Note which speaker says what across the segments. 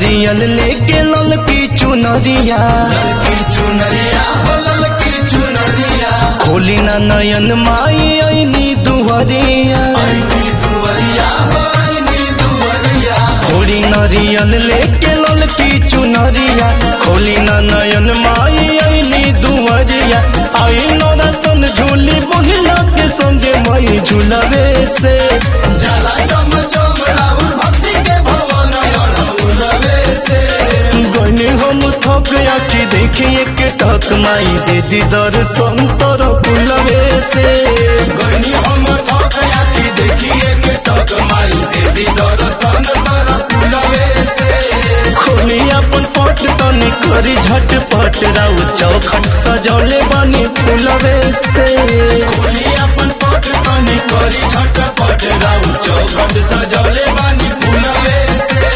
Speaker 1: नरियल लेके लल की चुनरिया
Speaker 2: ललकी चुनरिया हो ललकी चुनरिया
Speaker 1: खोली ना नयन माई ऐनी दुहरिया
Speaker 2: आईनी दुवरिया हो आईनी दुवरिया
Speaker 1: खोली नरियल लेके लल की चुनरिया खोली ना नयन माई ऐनी दुहरिया आई नौरतन झूली बोलिया के संगे माई झूलवे से
Speaker 2: जाला चम चम राहुल भक्ति के भवन अड़हुलवे से
Speaker 1: गने हम थक आके देखिए के टक माई दे दी दर्शन तर फुलवे से
Speaker 2: गनी हम थक याती देखिए के टक माई देवी दर्शन कर फुलवे से
Speaker 1: खोली अपन पट तनी करी झटपट राउ चौखट सजौले बनी फुलवे से
Speaker 2: खोली अपन पट तनी करी झटपट राउ चौखट सजौले बानी फुलवे से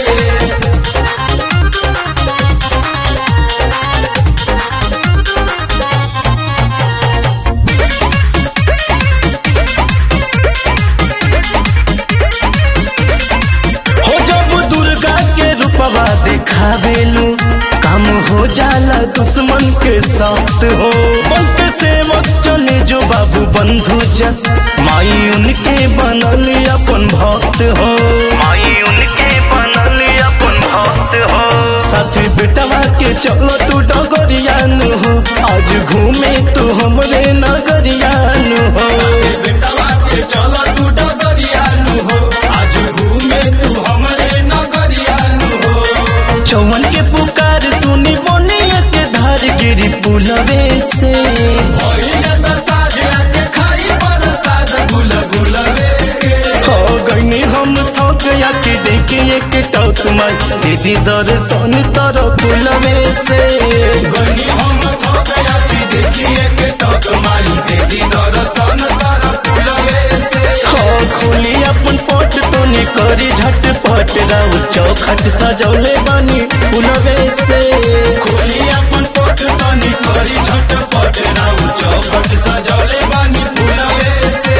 Speaker 1: हो जब दुर्गा के रूपवा दिखावेलू काम हो जाला दुश्मन के साथ हो बन के सेवक चले जो बाबू बंधु जस माई उनके बनल अपन भक्त हो माई उनके बनल अपन भक्त हो साथी बेटवा के चलो तू डगरियान हो आज घूमे तू हमरे नगरियान हो
Speaker 2: साथे बेटवा के चल तू डगरिया नु हो आज घूमे तू हमरे नगरिया नु हो
Speaker 1: चौवन के पुकार सुनी बोनिया के धार गिरी पुलवे से
Speaker 2: भइले त साजरा के खाई प्रसाद गुल गुलवे के
Speaker 1: हो गईनी हम थक या के देखिए के टक माई दीदी दर्शन तर पुलवे से
Speaker 2: गनी हम थक याती देखिए के टक माई देवी दर्शन कर फुलवे से
Speaker 1: हो खोली अपन पट तो करी झटपट राउ चौखट सजौले बनी पुलवे से
Speaker 2: खोली अपन पट तनी करी झटपट राउ चौखट सजौले बानी फुलवे से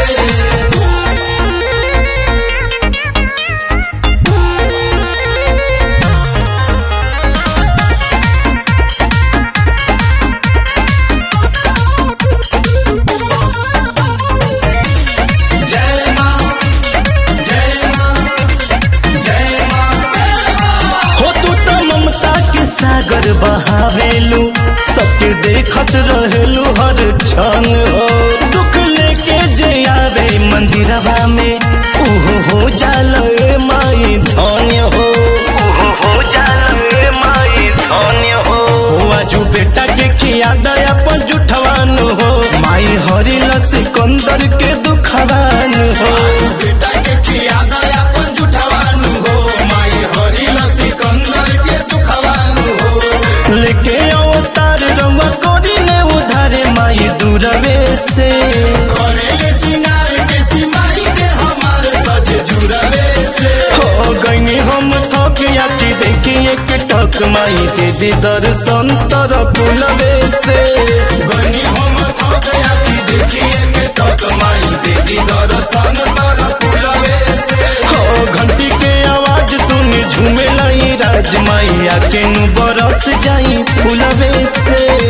Speaker 2: जय मां जय मां जय मां जय मां
Speaker 1: हो तू तो ममता के सागर बहावेलू सबके देखत रहेलू हर क्षण हो दुख लेके जे आवे मंदिरवा में ओहो हो जाल ए माई धन्य हो ओहो हो जाल ए माई धन्य हो हो आजू बेटा के खिया दया पर जुठवान हो माई हरिल सिकंदर के दुखवान हो
Speaker 2: बेटा के खिया दया अपन जुठवानु हो माई हरिल सिकंदर के दुखवानु हो
Speaker 1: लेके अवतार रवा कोरी ने उधारे माई दूरवे से
Speaker 2: करेले सिंगार के सिमाई के हमार सज जुड़वे से
Speaker 1: हो गईनी हम थक याती देखिए के टक माई के दी दर्शन तर पुलवे से
Speaker 2: गनी हम थक याती देखिए के टक माई देवी दर्शन कर फुलवे से
Speaker 1: हो घंटी के आवाज सुनी झूमे लाई राज माई आके नु बरस जाई फुलवे से